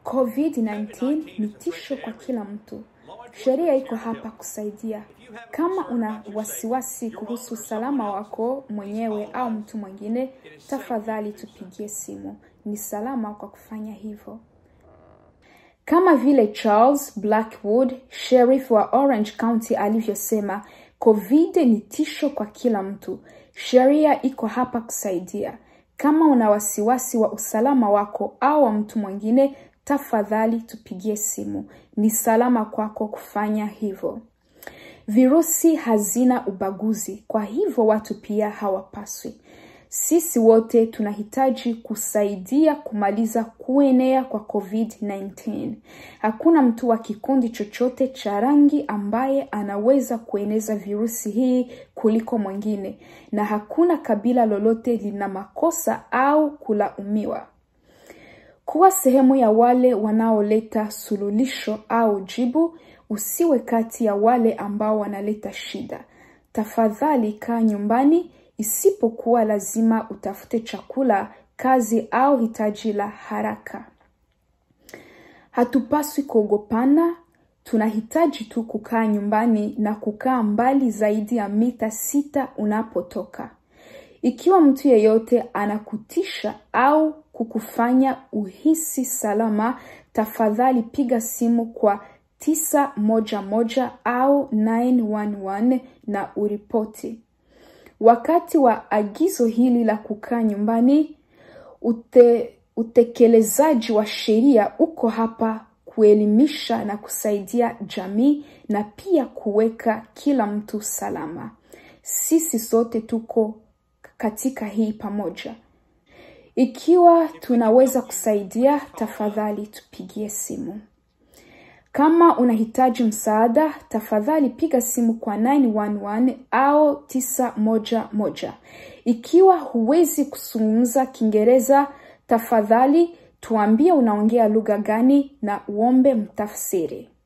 COVID-19 ni tisho kwa kila mtu. Sheria iko hapa kusaidia. Kama una wasiwasi kuhusu usalama wako mwenyewe au mtu mwingine, tafadhali tupigie simu. Ni salama kwa kufanya hivyo. Kama vile Charles Blackwood, sheriff wa Orange County alivyosema, COVID ni tisho kwa kila mtu. Sheria iko hapa kusaidia. Kama una wasiwasi wa usalama wako au wa mtu mwingine, tafadhali tupigie simu. Ni salama kwako kufanya hivyo. Virusi hazina ubaguzi, kwa hivyo watu pia hawapaswi. Sisi wote tunahitaji kusaidia kumaliza kuenea kwa COVID-19. Hakuna mtu wa kikundi chochote cha rangi ambaye anaweza kueneza virusi hii kuliko mwingine, na hakuna kabila lolote lina makosa au kulaumiwa. Kuwa sehemu ya wale wanaoleta suluhisho au jibu, usiwe kati ya wale ambao wanaleta shida. Tafadhali kaa nyumbani isipokuwa lazima utafute chakula, kazi au hitaji la haraka. Hatupaswi kuogopana, tunahitaji tu kukaa nyumbani na kukaa mbali zaidi ya mita sita unapotoka. Ikiwa mtu yeyote anakutisha au kukufanya uhisi salama, tafadhali piga simu kwa tisa moja moja au 911 na uripoti. Wakati wa agizo hili la kukaa nyumbani, ute, utekelezaji wa sheria uko hapa kuelimisha na kusaidia jamii na pia kuweka kila mtu salama. Sisi sote tuko katika hii pamoja. Ikiwa tunaweza kusaidia, tafadhali tupigie simu. Kama unahitaji msaada, tafadhali piga simu kwa 911 au 911. Ikiwa huwezi kuzungumza Kiingereza, tafadhali tuambie unaongea lugha gani na uombe mtafsiri.